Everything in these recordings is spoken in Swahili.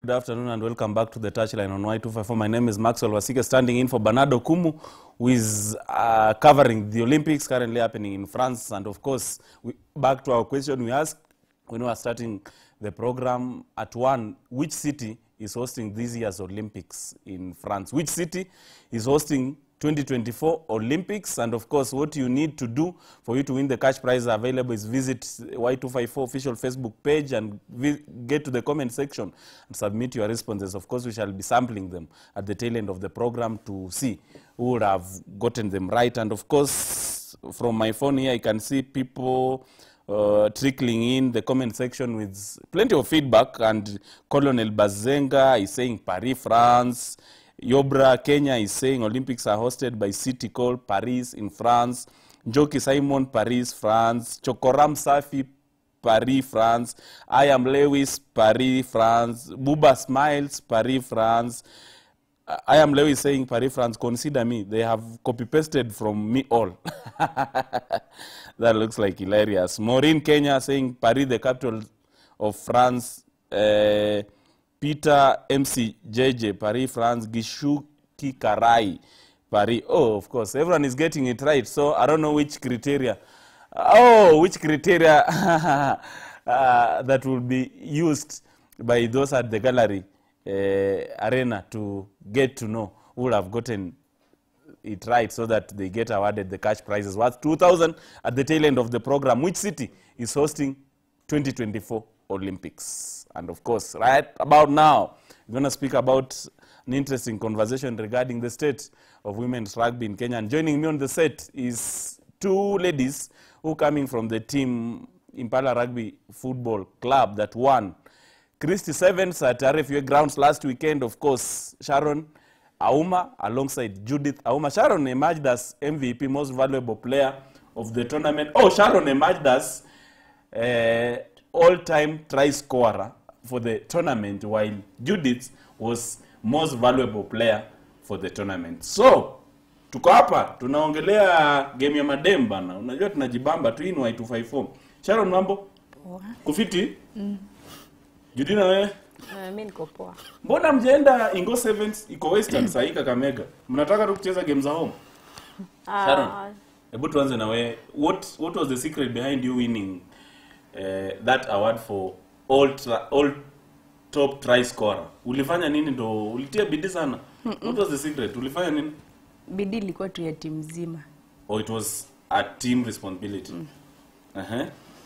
Good afternoon and welcome back to the touchline on Y254. My name is Maxwell Wasike, standing in for Bernardo Kumu, who is uh, covering the Olympics currently happening in France. And of course, we, back to our question we asked when we are starting the program at one, which city is hosting this year's Olympics in France? Which city is hosting 2024 Olympics? And of course, what you need to do for you to win the cash prize available is visit Y254 official Facebook page and vi- get to the comment section and submit your responses. Of course, we shall be sampling them at the tail end of the program to see who would have gotten them right. And of course, from my phone here, I can see people uh, trickling in the comment section with plenty of feedback. And Colonel Bazenga is saying Paris, France. Yobra Kenya is saying Olympics are hosted by city called Paris in France. Njoki Simon, Paris, France. Chokoram Safi, Paris, France. I am Lewis, Paris, France. Buba Smiles, Paris, France. I am Lewis saying Paris, France, consider me. They have copy pasted from me all. that looks like hilarious. Maureen Kenya saying Paris, the capital of France. Uh, Peter MC JJ, Paris, France. Gishuki Karai, Paris. Oh, of course, everyone is getting it right. So I don't know which criteria. Oh, which criteria uh, that will be used by those at the gallery uh, arena to get to know who will have gotten it right so that they get awarded the cash prizes worth 2000 at the tail end of the program which city is hosting 2024 olympics and of course right about now we're going to speak about an interesting conversation regarding the state of women's rugby in kenya and joining me on the set is two ladies who coming from the team impala rugby football club that won Christy Sevens at RFUA grounds last weekend. Of course, Sharon Auma alongside Judith Auma. Sharon emerged as MVP, most valuable player of the tournament. Oh, Sharon emerged as uh, all-time try scorer for the tournament, while Judith was most valuable player for the tournament. So tuko hapa tunaongelea game ya madem bana, unajua tunajibamba tu in Y254. Sharon, mambo kufiti? Judina wewe? Uh, mi niko poa. Mbona mjaenda Ingo Sevens iko Western saa hii Kakamega? Mnataka tu kucheza game za home? Sharon. Ah, Hebu tuanze na wewe. What what was the secret behind you winning uh, that award for all tra, all top try scorer? Ulifanya nini ndo ulitia bidii sana? What was the secret? Ulifanya nini? bidii ilikuwa tu ya timu nzima. Or it was a team responsibility? Uh-huh.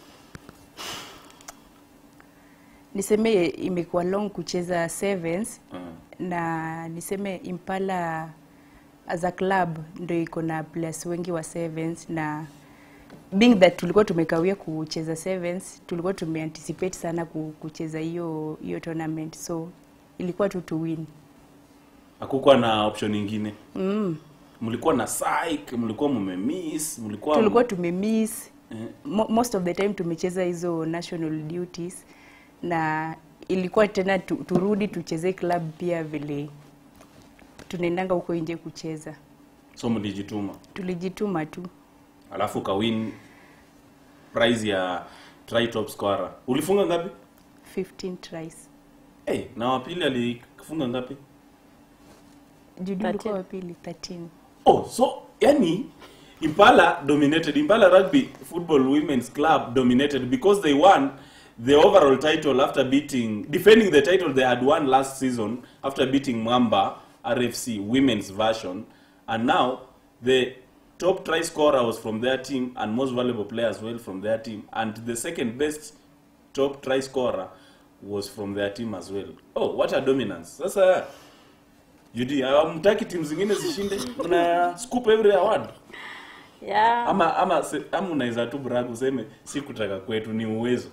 Niseme imekuwa long kucheza sevens Uh, na niseme Impala as a club ndio iko na players wengi wa sevens na being that tulikuwa tumekawia kucheza sevens, tulikuwa tumeanticipate sana ku- kucheza hiyo hiyo tournament so ilikuwa tu to win. hakukuwa na option nyingine. Mm. Mlikuwa na psych, mlikuwa mmemiss, mlikuwa Tulikuwa tumemiss Eh. Mo- most of the time tumecheza hizo national duties na ilikuwa tena tu, turudi tucheze club pia vile tunaendanga huko nje kucheza so mlijituma. tulijituma tu alafu kawin prize ya try top scorer ulifunga ngapi 15 tries hey, na wapili alifunga ngapi judi 13. ulikuwa wa pili 13 oh so yani impala dominated impala rugby football women's club dominated because they won the overall title after beating defending the title they had won last season after beating mwamba rfc women's version and now the top try scorer was from their team and most valuable player as well from their team and the second best top try scorer was from their team as well oh what a dominance sasa Judy, hamtaki timu zingine zishinde una scoop every award yeah. ama ama se- ama unaweza tu brag useme si kutaka kwetu ni uwezo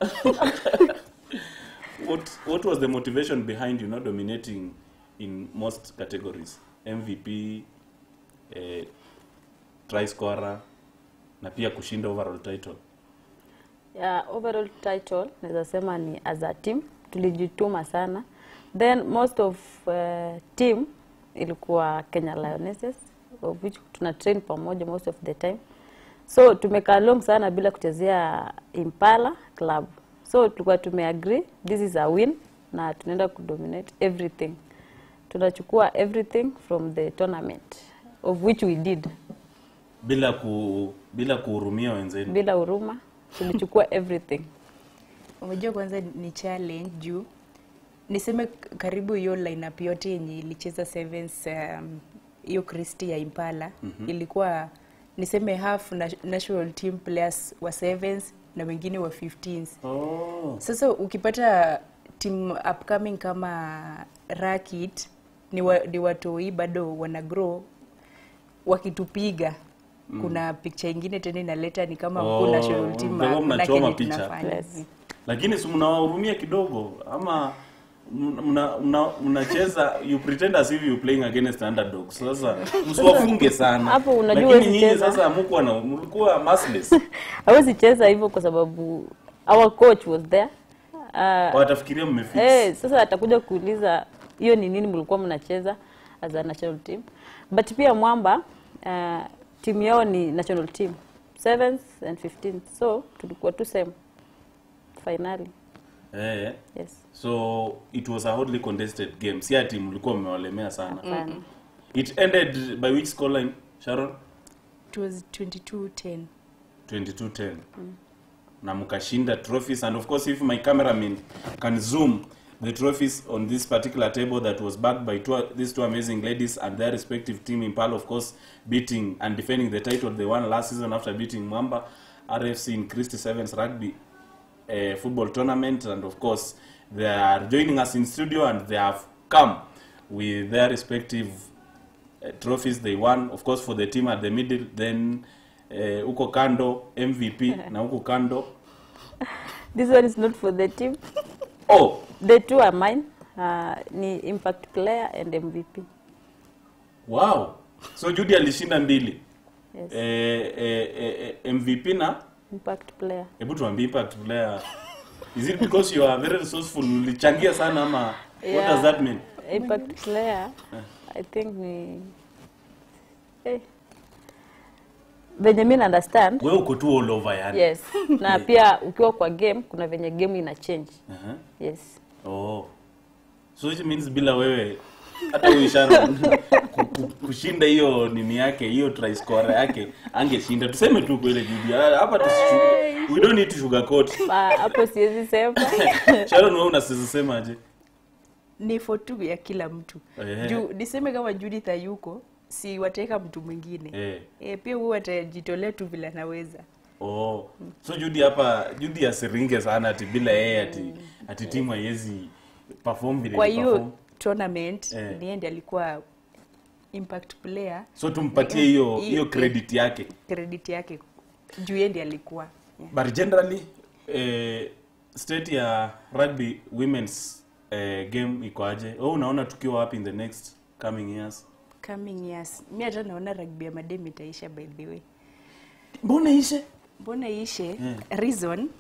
what what was the motivation behind you not dominating in most categories mvp eh, try scorer na pia kushinda overall title Yeah, overall title naweza sema ni as a team tulijituma sana then most of uh, team ilikuwa Kenya Lionesses of which tuna train pamoja most of the time so tumekaa long sana bila kuchezea Impala club so tulikuwa tumeagree this is a win na tunaenda kudominate everything tunachukua everything from the tournament of which we did bila ku bila kuhurumia wenzenu bila huruma tulichukua everything Unajua kwanza ni challenge juu niseme k- karibu hiyo lineup yote yenye ilicheza sevens um, hiyo Kristi ya Impala mm-hmm. ilikuwa niseme half na, national team players wa sevens na wengine wa 15s. oh. Sasa ukipata team upcoming kama Rakit ni, wa, ni watoi bado wana grow wakitupiga mm. kuna picture ingine tena inaleta ni kama Oh, oh, national team kwa hivyo hakuna mnachoma kenye picha. tunafanya. Yes. lakini si mnawahurumia kidogo ama mna- mna- mnacheza you pretend as if you playing against underdogs sasa msiwafunge sana Hapo unajua lakini huwezi nyinyi cheza. sasa hamkuwa na mlikuwa merciless hawezi cheza hivyo kwa sababu our coach was there uh, watafikiria mmefix Eh, sasa atakuja kuuliza hiyo ni nini mlikuwa mnacheza as a national team but pia mwamba uh, timu yao ni national team 7th and 15th so tulikuwa tu same finally eh. yes so it was a hotly contested game si ati mlikuwa mmewalemea sana Hapana. it ended by which scoreline sharon It was 22-10. 2210 na mkashinda trophies and of course if my cameraman can zoom the trophies on this particular table that was backed by two, these two amazing ladies and their respective team Impala of course beating and defending the title they won last season after beating Mwamba RFC in Christy Sevens rugby uh, football tournament and of course they are joining us in studio and they have come with their respective uh, trophies they won of course for the team at the middle then uh, huko kando mvp na huko kando this one is not for the team oh the two are mine uh, ni impact player and mvp wow so judy alishinda mbili yes. eh, eh, eh, eh, mvp na impact player hebu tuambie impact player is it because you are very resourceful ulichangia sana ama what Yeah. does that mean impact player i think ni eh. venye mi na understand wewe uko tu all over yani yes na pia ukiwa kwa game kuna venye game ina change uh-huh. yes Oh. So it means bila wewe hata huyu Sharon ku- ku- kushinda hiyo nini yake hiyo try score yake angeshinda. Tuseme tu kweli Judy. Ah, Hapa tusishuga. We don't need to sugarcoat. Ah, hapo siwezi sema Sharon wewe unasema aje? ni for tu ya kila mtu Eh. juu niseme kama Judith hayuko si wataweka mtu mwingine Eh. e, pia huwa atajitolea tu vile anaweza Oh. So Judy hapa Judy asiringe sana ati bila yeye ati ati timu haiwezi perform vile kwa perform. hiyo tournament Eh. ni yeye ndiye alikuwa impact player So tumpatie hiyo Hiyo- hiyo credit yake. credit yake juu yeye ndiye alikuwa yeah. But generally eh, state ya rugby women's eh, game iko aje? Wewe unaona tukiwa wapi in the next coming years? coming years mi hata naona rugby ya madem itaisha by the way Mbona ishe? mbona iishe Yeah. reason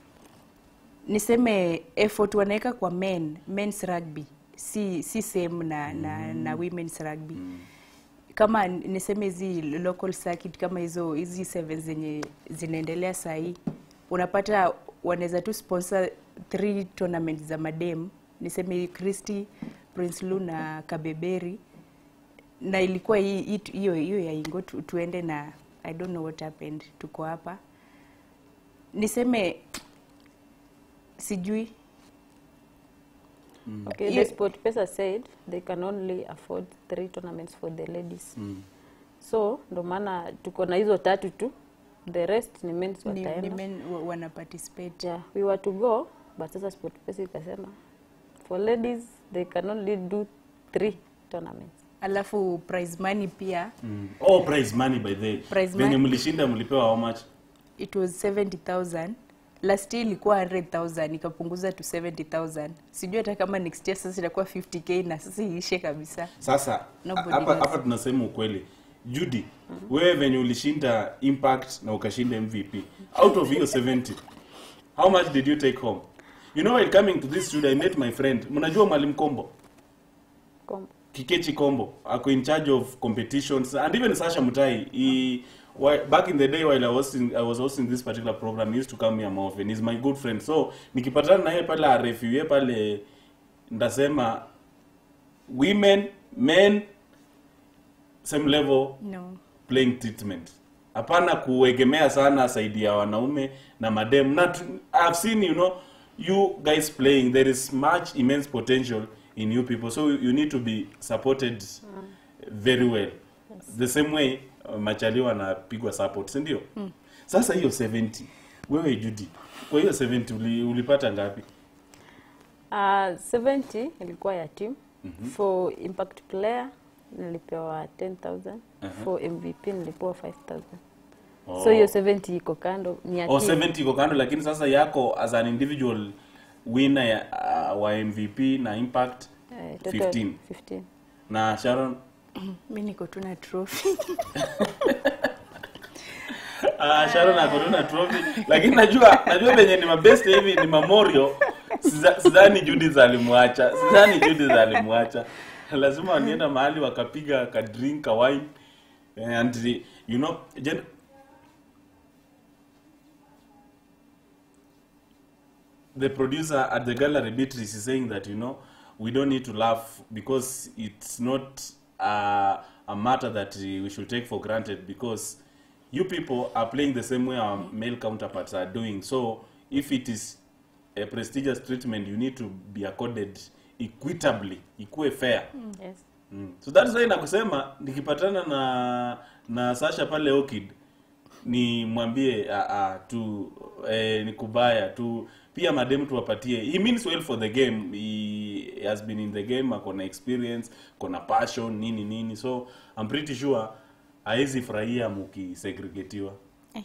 niseme effort wanaweka kwa men men's rugby si si same na na, na women's rugby kama niseme hizi local circuit kama hizo hizi seven zenye zinaendelea sahii unapata wanaweza tu sponsor three tournament za madem niseme Christy Prince Lu na Kabeberi na ilikuwa hii- hii- hiyo hiyo ya Ingo tu, tuende na I don't know what happened, tuko hapa niseme sijui okay, Hiyo- the sport pesa said they can only afford three tournaments for the ladies so ndo maana tuko na hizo tatu tu the rest ni men's ni, ni wataenda men wa- wana participate yeah, we were to go but sasa sport pesa ikasema for ladies they can only do three tournaments alafu prize money pia Mm. Oh, prize money by the way. Prize Venye money. mlishinda mlipewa how much? it was 70000 last year ilikuwa 100000 ikapunguza to 70000 sijui hata kama next year sasa itakuwa 50k na sasa iishe kabisa Sasa Nobody hapa knows. hapa tunasema ukweli. Judy, wewe venye ulishinda Impact na ukashinda MVP. Out of hiyo 70, how much did you take home? You know while coming to this studio I met my friend. Mnajua Mwalimu Kombo? Kom- Kikechi Kombo ako in charge of competitions and even Sasha Mutai he whi- back in the day while I was in, I was hosting this particular program he used to come here more often he's my good friend so nikipatana na yeye pale RFU yeye pale ndasema women men same level no playing treatment hapana kuegemea sana saidi ya wanaume na madem na tu- i've seen you know you guys playing there is much immense potential in you people so you need to be supported very well the same way uh, machali wanapigwa support si ndio sasa hiyo 70 wewe Judy kwa hiyo 70 uli, ulipata ngapi Uh, 70 ilikuwa ya team for impact player nilipewa 10000 for mvp nilipewa 5000 Oh. so hiyo 70 iko kando ni ya oh, team 70 iko kando lakini sasa yako as an individual winner ya, uh, wa mvp na impact Eh, total 15. 15 na sharon mi niko tu na trophy uh, sharon akorona trophy lakini najua najua venye ni mabest hivi ni mamorio Siza- sidhani judith alimwacha sidhani judith alimwacha lazima wanienda mahali wakapiga ka drink ka wine and you know gen- the producer at the gallery Beatrice is saying that you know we don't need to laugh because it's not uh, a matter that we should take for granted because you people are playing the same way our male counterparts are doing so if it is a prestigious treatment you need to be accorded equitably ikuwe fair yes Mm. So that's why nakusema nikipatana na na Sasha pale Orchid ni mwambie ah, ah, tu eh, ni kubaya tu pia madem tuwapatie he means well for the game he has been in the game akona experience kona passion nini nini so I'm pretty sure haezi furahia mukisegregatiwa Eh.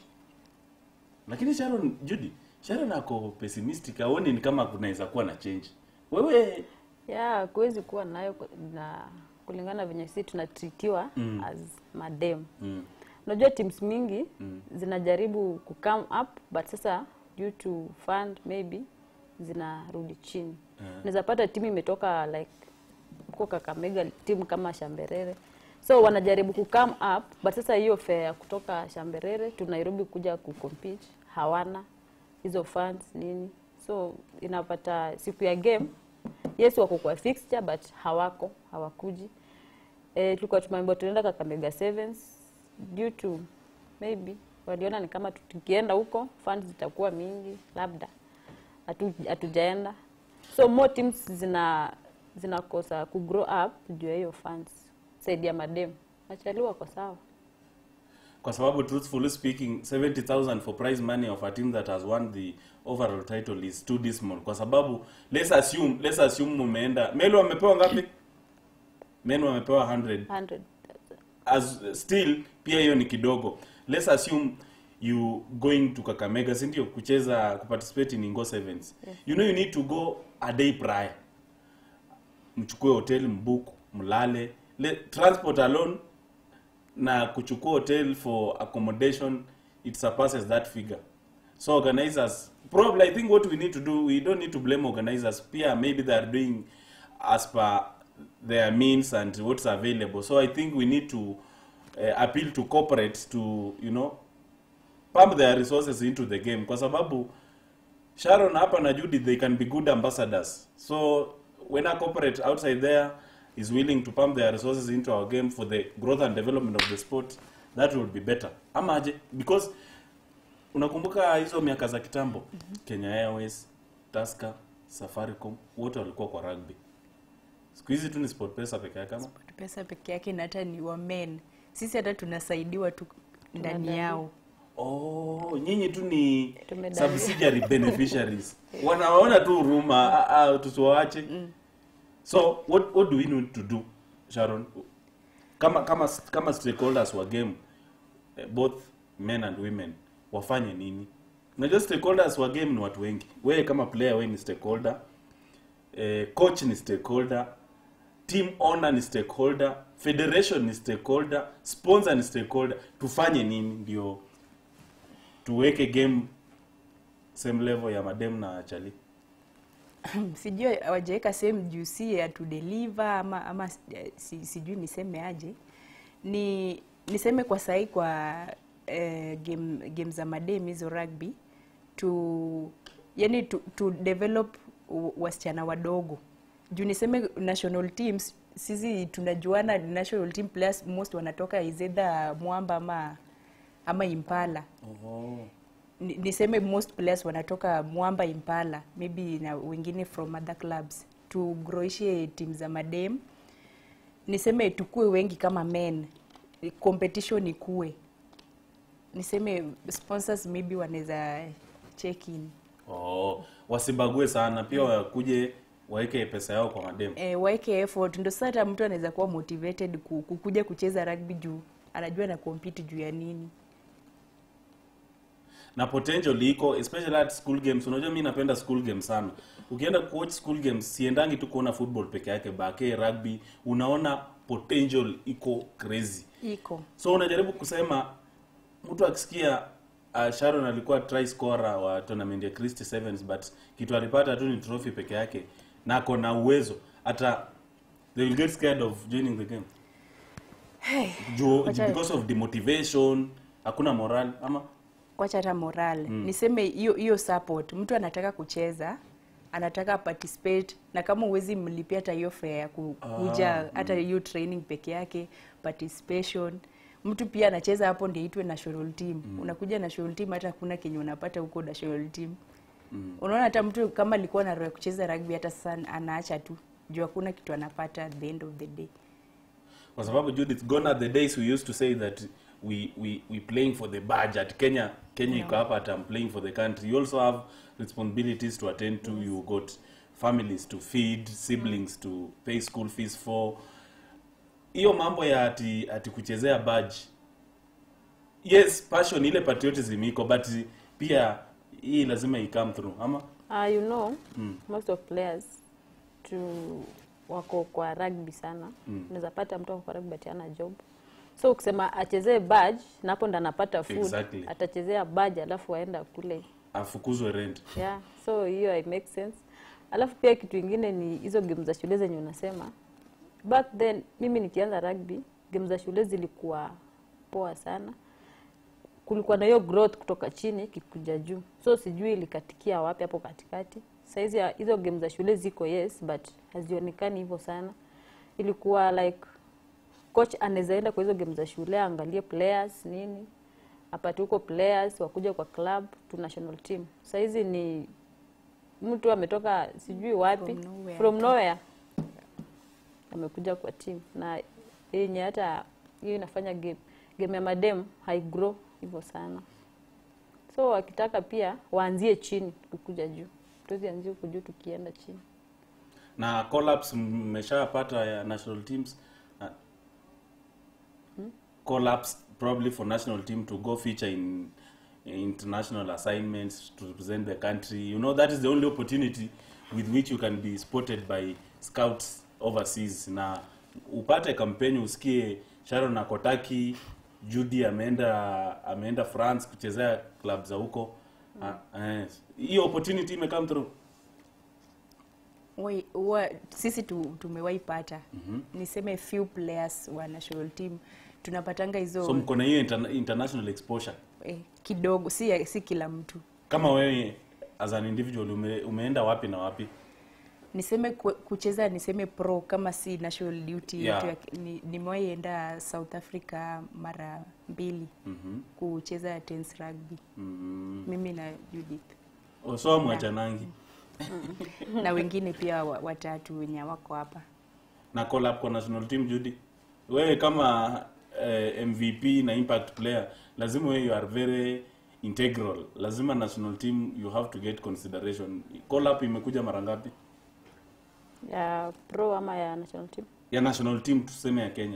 lakini Sharon Judy Sharon ako pessimistic aoni ni kama kunaweza kuwa na change wewe yeah kuwezi kuwa nayo ku- na kulingana venye sisi tunatritiwa Mm. as madem mm. unajua teams mingi Mm. zinajaribu ku come up but sasa due to fund maybe zinarudi chini Yeah. unaweza pata timu imetoka like huko Kakamega timu kama Shamberere so wanajaribu ku come up but sasa hiyo fare ya kutoka Shamberere tu Nairobi kuja ku compete hawana hizo funds nini so inapata siku ya game yes wako kwa fixture but hawako hawakuji eh, tulikuwa tumeambiwa tunaenda Kakamega Sevens due to maybe waliona ni kama tu- tukienda huko funds zitakuwa mingi labda hatu- hatujaenda so more teams zina zinakosa ku grow up juu ya hiyo funds saidi ya madem machali wako sawa kwa sababu truthfully speaking 70000 for prize money of a team that has won the overall title is too dismal kwa sababu let's assume let's assume mumeenda melu wamepewa ngapi men wamepewa 100 100 as still pia hiyo ni kidogo let's assume you going to kakamega si ndio kucheza kuparticipate in ingo sevens you know you need to go a day prior mchukue hotel mbook mlale Le, transport alone na kuchukua hotel for accommodation it surpasses that figure so organizers probably i think what we need to do we don't need to blame organizers pia maybe they are doing as per their means and what's available so i think we need to uh, appeal to corporates to you know pump their resources into the game kwa sababu sharon hapa na judy they can be good ambassadors so when a corporate outside there is willing to pump their resources into our game for the growth and development of the sport that would be better ama aje because unakumbuka hizo miaka za kitambo kenya airways tasker safaricom wote walikuwa kwa rugby siku hizi tu ni sport pesa peke yake kama pesa peke yake na hata ni wa men sisi hata tunasaidiwa tu ndani Tunadai. yao Oh, nyinyi tu ni Tumedai. subsidiary beneficiaries. Wanaona tu huruma, ah, ah, tusiwaache. So what what do we need to do, Sharon? Kama kama kama stakeholders wa game eh, both men and women wafanye nini? Unajua stakeholders wa game ni watu wengi. Wewe kama player wewe ni stakeholder. Eh, coach ni stakeholder. Team owner ni stakeholder, federation ni stakeholder, sponsor ni stakeholder. Tufanye nini ndio tuweke game same level ya madem na chali sijui hawajaweka sehemu juu si ya to deliver ama, ama eh, si, sijui niseme aje ni niseme kwa sahii kwa eh, game, game za madem hizo rugby tu yani tu, tu develop u- wasichana wadogo juu niseme national teams sisi tunajuana national team players most wanatoka is either mwamba ama ama impala Oh. Ni- niseme most players wanatoka mwamba impala maybe na wengine from other clubs tugroishe timu za madem niseme tukue wengi kama men competition ikue niseme sponsors maybe wanaweza check in Oh. wasibague sana pia wakuje waeke pesa yao kwa mademu e, waeke effort ndo sasa hata mtu anaweza kuwa motivated ku- kukuja kucheza rugby juu anajua na compete juu ya nini na potential iko especially at school games unajua mi napenda school games sana ukienda kuwatch school games siendangi tu kuona football peke yake bake rugby unaona potential iko crazy iko so unajaribu kusema mtu akisikia uh, sharon alikuwa try scorer wa tournament ya christy sevens but kitu alipata tu ni trophy peke yake na ako na uwezo hata they will get scared of joining the game Juu, Wacha- because of demotivation hakuna moral ama kwacha hata moral mm. niseme hiyo hiyo support mtu anataka kucheza anataka participate na kama uwezi mlipia hata hiyo fare ya ku- kuja hata hiyo training peke yake participation mtu pia anacheza hapo ndio itwe national team mm. unakuja national team hata hakuna kenye unapata huko national team mm. unaona hata mtu kama alikuwa na roho ya kucheza rugby hata sasa anaacha tu juu hakuna kitu anapata at the end of the day kwa sababu Judith gone are the days we used to say that we we we playing for the badge at Kenya Kenya iko hapa at I'm playing for the country you also have responsibilities to attend to you got families to feed siblings to pay school fees for hiyo mambo ya ati ati kuchezea badge yes passion ile patriotism iko but pia hii lazima i come through ama Uh, you know most of players to wako kwa rugby sana mm. unaweza pata mtu ako kwa rugby ati hana job so ukisema achezee badge na hapo ndo anapata food Exactly. atachezea badge alafu aenda kule afukuzwe rent yeah so hiyo i make sense alafu pia kitu ingine ni hizo game za shule zenye unasema back then mimi nikianza rugby game za shule zilikuwa poa sana kulikuwa na hiyo growth kutoka chini kikuja juu so sijui ilikatikia wapi hapo katikati saizi ya- hizo game za shule ziko yes but hazionekani hivyo sana ilikuwa like coach anaweza enda kwa hizo game za shule aangalie players nini apate huko players wakuja kwa club to national team saizi ni mtu ametoka sijui wapi From nowhere. from nowhere amekuja kwa team na yenye hata hiyo inafanya game game ya madem haigrow hivyo sana so wakitaka pia waanzie chini kukuja juu tuzianzie huku juu tukienda chini na collapse mmeshapata ya national teams na collapse probably for national team to go feature in international assignments to represent the country you know that is the only opportunity with which you can be spotted by scouts overseas na upate kampeni usikie sharon akotaki judy ameenda ameenda france kuchezea club za huko Ah, eh, hiyo opportunity imecome through Wai- wa, sisi tu, tumewahi pata mm-hmm. niseme few players wa national team tunapatanga hizo so mko na hiyo interna- international exposure eh, kidogo si, si kila mtu kama wewe as an individual ume, umeenda wapi na wapi niseme ku- kucheza niseme pro kama si national duty Yeah. yetu ya- ni- nimewahi enda south africa mara mbili mm-hmm. kucheza tens rugby mm mimi na judith so mwachanangi na wengine pia wa- watatu wenye wako hapa na call up kwa national team judy wewe kama eh, mvp na impact player lazima wewe you are very integral lazima national team you have to get consideration call up imekuja mara ngapi ya pro ama ya national team ya national team tuseme ya kenya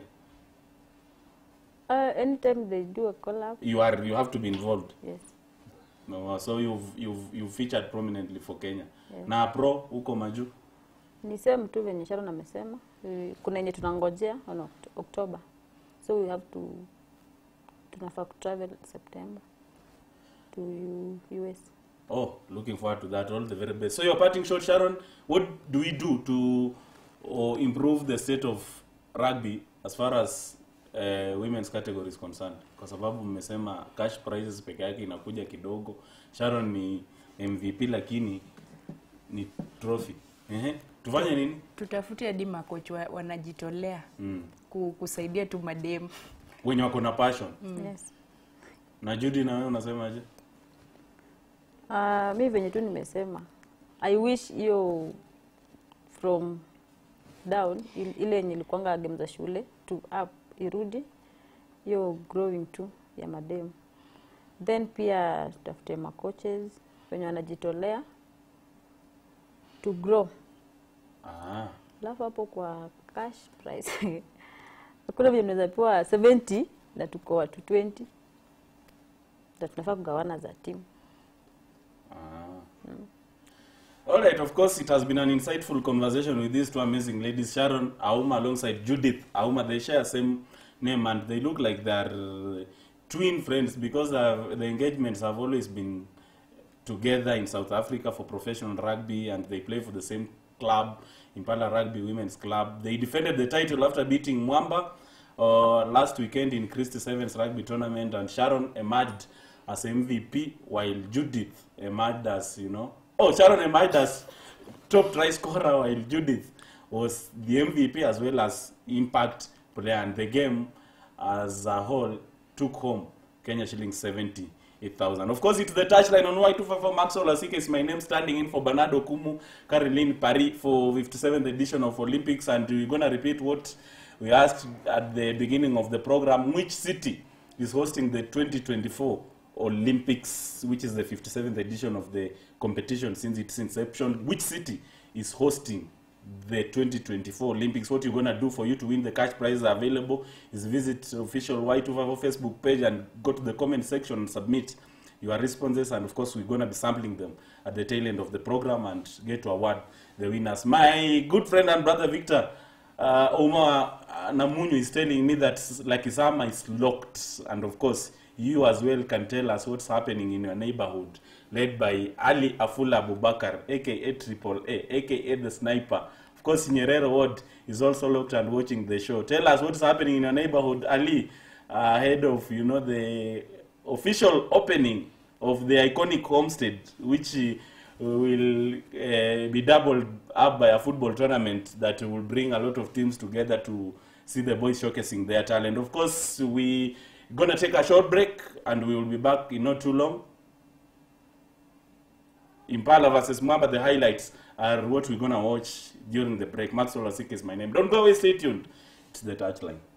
uh, anytime they do a collab you are you have to be involved yes no, so you've, you've, you've featured prominently for kenya Yes. na pro huko majuu ni same tu venye Sharon amesema Eh, kuna yenye tunangojea on Oct- October so we have to tunafaa kutravel September to U- US Oh, looking forward to that. All the very best. So your parting shot, Sharon. What do we do to or improve the state of rugby as far as uh, women's category is concerned? Kwa sababu mmesema cash prizes peke yake inakuja kidogo. Sharon ni MVP lakini ni trophy. Ehe. tufanye nini tutafute hadi makoch wa, wanajitolea ku, kusaidia tu mademu wenye wako na passion Yes. na Judy na wewe unasemaje Uh, mi venye tu nimesema i wish hiyo from down il- ile yenye ilikuanga game za shule to up irudi hiyo growing tu ya mademu then pia tutafute macoaches wenye wanajitolea to grow ah. alafu hapo kwa cash price hakuna vile mnaweza pewa 70 na tuko watu 20 na tunafaa kugawana za timu All right, of course, it has been an insightful conversation with these two amazing ladies, Sharon Auma alongside Judith Auma. They share same name and they look like they're uh, twin friends because uh, the engagements have always been together in South Africa for professional rugby and they play for the same club, Impala Rugby Women's Club. They defended the title after beating Mwamba uh, last weekend in Christy Sevens Rugby Tournament and Sharon emerged as MVP while Judith emerged as, you know, oh, Sharon emerged as top try scorer while Judith was the MVP as well as impact player and the game as a whole took home Kenya shillings 78,000. Of course, it's the touchline on Y254 Maxwell Asike is my name standing in for Bernardo Kumu, Caroline Paris for 57th edition of Olympics and we're going to repeat what we asked at the beginning of the program. Which city is hosting the 2024 Olympics, which is the 57th edition of the competition since its inception? Which city is hosting the 2024 Olympics. What you're going to do for you to win the cash prizes are available is visit official Y254 Facebook page and go to the comment section and submit your responses. And of course, we're going to be sampling them at the tail end of the program and get to award the winners. My good friend and brother Victor uh, Omar uh, Namunyu is telling me that Lakisama is locked. And of course, you as well can tell us what's happening in your neighborhood, led by Ali Afula Abubakar, aka Triple A, aka the Sniper. Of course, Nyerere Ward is also locked and watching the show. Tell us what's happening in your neighborhood, Ali, uh, ahead of you know the official opening of the iconic homestead, which uh, will uh, be doubled up by a football tournament that will bring a lot of teams together to see the boys showcasing their talent. Of course, we gonna take a short break and we will be back in not too long. Impala versus Mwamba, the highlights are what we're gonna watch during the break. Maxwell Asik is my name. Don't go away, stay tuned. It's the touchline.